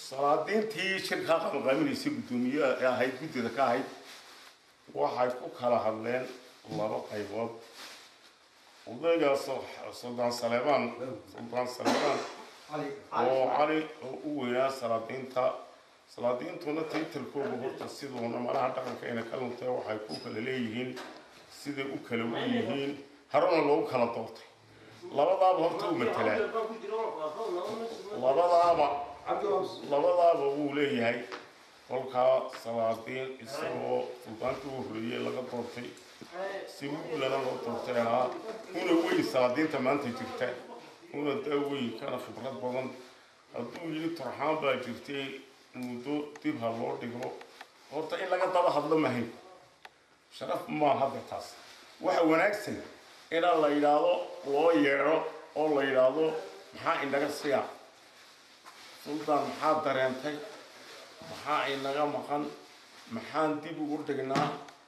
salaadiintii shirkaa qabanqaaminaysay guddoomiye ee ahayd guddida ka ahayd waxay ku kala hadleen laba qaybood odayga suldaan saleebaan suldaan saleebaan oo cali oo u weynaa salaadiinta salaadiintuna taytalkooga horta siduuna malaha dhaqankeena ka luntay waxay ku kala leeyihiin siday u kala u yihiin haruna loogu kala doortay labadaaba horta u matelaa labadaaba labadaaba wuu leeyahay kolkaa salaadiin isagoo suldaantii u horreeyey laga doortay si wiilana loo doortay ahaa una weyn salaadiinta maanta jirta una daaweyn kana khibrad badan hadduu yidhi turxaan baa jirtay muddo dib ha loo dhigo horta in laga daba hadlo mahayn sharaf maa hadda taas waxa wanaagsan inaa la yidhaahdo loo yeedho oo la yidhaahdo maxaa inaga siya suldaan maxaa dareentay maxaa inaga maqan maxaan dib ugu dhignaa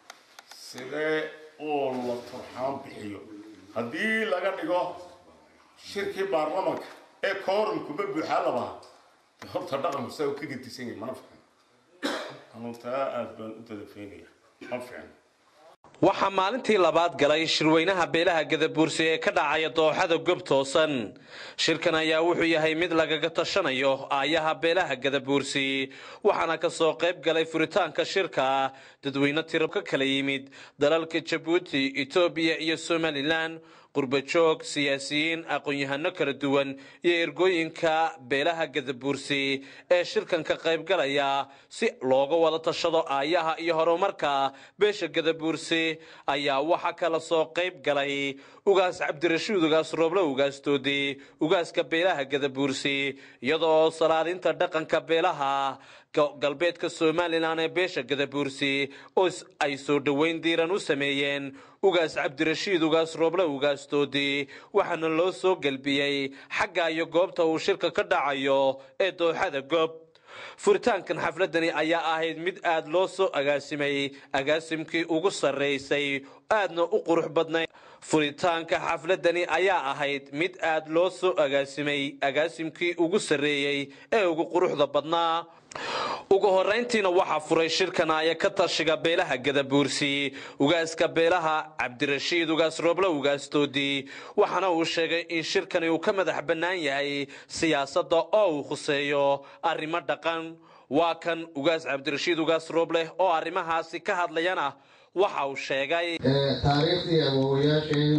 sidee oo la turxaan bixiyo haddii laga dhigo shirkii baarlamanka ee koorumkuba buuxaa labaha horta dhaqanku saa u ka gedisan yahay mana fiicno anuu taa aada baan u dadafeynaya ma fiicno waxaa maalintii labaad galay shirweynaha beelaha gadabuursi ee ka dhacaya dooxada gob toosan shirkan ayaa wuxuu yahay mid lagaga tashanayo aayaha beelaha gadabuursi waxaana ka soo qayb galay furitaanka shirka dadweyne tiro ka kala yimid dalalka jabuuti etoobiya iyo somalilan qurbajoog siyaasiyiin aqoon-yahano kala duwan iyo ergooyinka beelaha gadabuursi ee shirkan ka qaybgalaya si looga wada tashado aayaha iyo horumarka beesha gadabuursi ayaa waxaa kala soo qayb galay ugaas cabdirashiid ugaas rooble ugaasdoodi ugaaska beelaha gadabuursi iyadoo salaadinta dhaqanka beelaha galbeedka somalilan ee beesha gadabuursi oo ay soo dhoweyn diiran u sameeyeen ugaas cabdirashiid ugaas rooble ugaasdoodi waxaana loo soo gelbiyey xagga iyo goobta uu shirka ka dhacayo ee dooxada goob furitaankan xafladani ayaa ahayd mid aad loo soo agaasimay agaasimkii ugu sarraysay aadna u qurux badnay furitaanka xafladani ayaa ahayd mid aad loo soo agaasimay agaasimkii ugu sarreeyey ee ugu quruxda badnaa ugu horayntiina waxaa furay shirkan aya ka tashiga beelaha gadabuursi ugaaska beelaha cabdirashiid ugaas rooble ugaasdoodi waxaana uu sheegay in shirkani uu ka madax bannaan yahay siyaasadda oo uu khuseeyo arrimo dhaqan waa kan ugaas cabdirashiid ugaas rooble oo arrimahaasi ka hadlayana waxa uu sheegay taariikhdii awoowayaasheen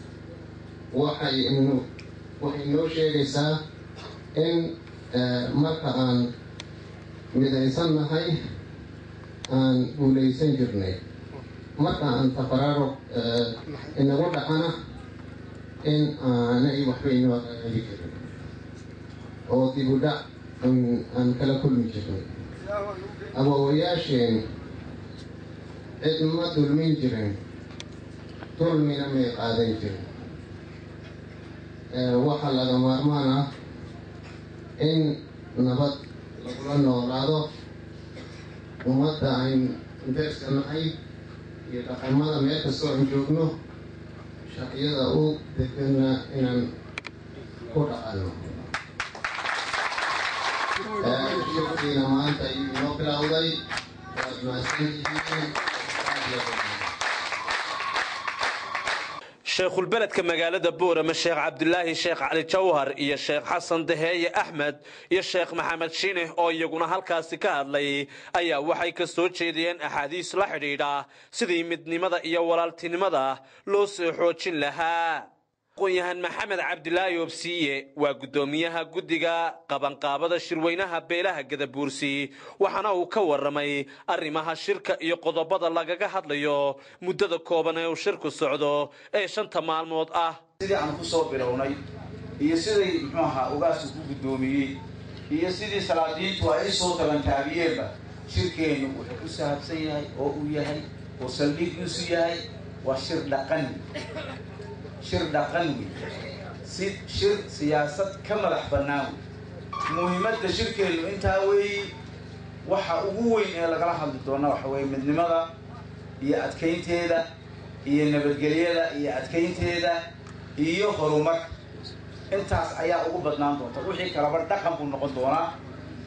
waxay waxay noo sheegaysaa in marka aan midaysan nahay aan guulaysan jirnay marka aan tafaraaro inagu dhacana in aanay waxba inoo hagaagi jirin oo dib u dhac aan kala kulmi jirnay awoowayaasheen cid ma dulmin jirin dulmina may qaadan jirin waxaa laga maarmaan ah in nabad lagula noolaado ummadda ayn deerska nahay iyo dhaqamada meel kastoo aan joogno shaqyada u degana inaan ku dhaqanno shirkiina maanta ayuu inoo bilowday waad mahadsantihiin sheekhulbeledka magaalada boorama sheekh cabdulaahi sheekh cali jawhar iyo sheekh xasan daheeye axmed iyo sheekh maxamed shiine oo iyaguna halkaasi ka hadlay ayaa waxay ka soo jeediyeen axaadiis la xidhiidha sidii midnimada iyo walaaltinimada loo soo xoojin lahaa aqoon-yahan maxamed cabdilaahi obsiiye waa guddoomiyaha guddiga qabanqaabada shirweynaha beelaha gadabuursi waxaana uu ka waramay arrimaha shirka iyo qodobada lagaga hadlayo muddada kooban ee uu shirku socdo ee shanta maalmood ah sidii aan ku soo bilownay iyo siday muxuu ahaa ugaasku ku guddoomiyey iyo sidii salaadiintu ay soo tabantaabiyeenba shirkeennu wuxuu ku saabsan yahay oo uu yahay oo saldhigiisu yahay waa shir dhaqan shir dhaqan wey si shir siyaasad ka madax bannaan wey muhiimadda shirkeennu intaa weeyi waxa ugu weyn ee lagala hadli doona waxa weeye midnimada iyo adkaynteeda iyo nabadgelyada iyo adkaynteeda iyo horumarka intaas ayaa ugu badnaan doonta wixii kalaba dhaqan buu noqon doonaa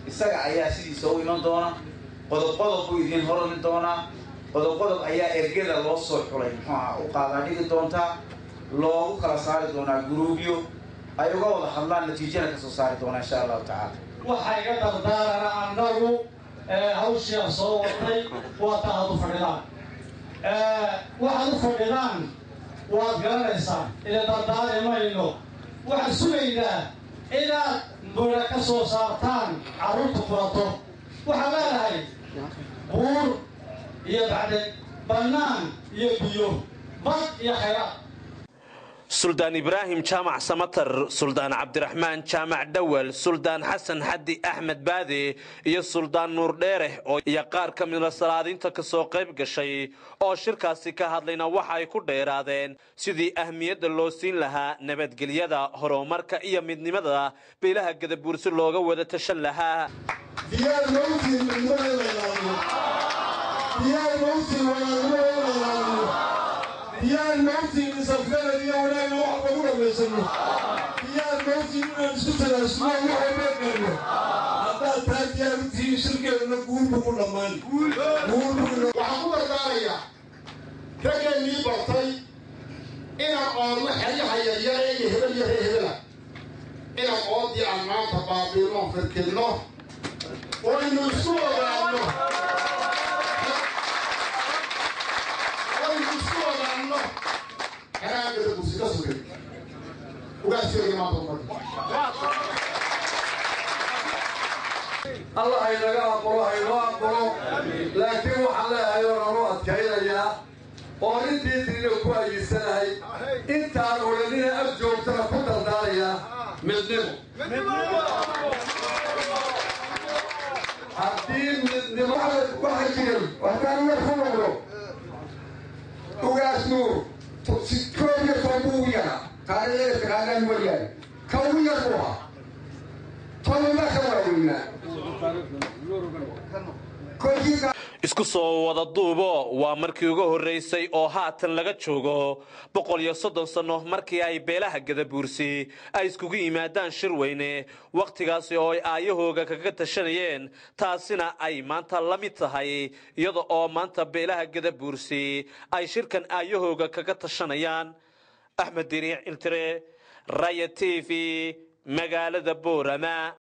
isaga ayaa sidiisa u iman doona qodob qodob buu idiin horari doonaa qodob qodob ayaa ergada loo soo xulay muxuu aha u qaadaa dhigi doontaa loogu kala saari doonaa guruubyo ay uga wada hadlaan natiijana kasoo saari doonaa insha allahu tacaala waxaa iga dardaarana annagu hawshii aan soo wadnay waa ta aad u fadhidaan waxaad u fadhidaan waad garanaysaan ila dardaari mayno waxaan sugaynaa inaad mura ka soo saartaan carruurta furato waxaan leenahay buur iyo bacdeg bannaan iyo biyo bad iyo khayraad suldaan ibraahim jaamac samatar suldaan cabdiraxmaan jaamac dhawal suldaan xasan xaddi axmed baade iyo suldaan nuur dheereh oo iyo qaar ka mida salaadiinta ka soo qayb gashay oo shirkaasi ka hadlayna waxa ay ku dheeraadeen sidii ahmiyadda loo siin lahaa nabadgelyada horumarka iyo midnimada beelaha gadabuursi looga wada tashan lahaa diyaar mawtiin midnimada in la ilaaliyo diyaar mawtiin walaalnimada in la ilaaliyo diyaar mawtiin isafgarad iyo wanaagna wax lagu dhammaysano diyaar mawtiin inaan isku talaasno wax walba gaarno haddaad taa diyaar u tihiin shirkeeduna guulbu ku dhammaan waxaan ku dardaarayaa raggeennii bartay inaan oodno xeryaha yaryare iyo hebel iyo ree hebela inaan oodii aan maanta baabiino firkinno oo aynu isku ogaanno aynu isku ogaanno xeraagada kursi ka sugay ugaaskeega maanta umarka alla haynaga aqbalo haynoo aqbalo laakiin waxaan leeyahay oo nanu adkaynayaa oo intii tirina ku ayinsanahay intaan odhanina ag joogtana ku dardaarayaa midnimo haddii midnimo waxa jiray waxtaan war ku noqdo ugaas nuur koob iyo toban buu ugu yaraa taariikhda taqaanaan mooyaane ka ugu yar buu ahaa tobanba ka waaweynaa isku soo wada duubo waa markii ugu horraysay oo haatan laga joogo boqol iyo soddon sanno markii ay beelaha gadabuursi ay iskugu yimaadaan shir weyne wakhtigaasi oo ay aayahooga kaga tashanayeen taasina ay maanta la mid tahay iyada oo maanta beelaha gadabuursi ay shirkan aayahooga kaga tashanayaan axmed diriic iltire raya t v magaalada boorama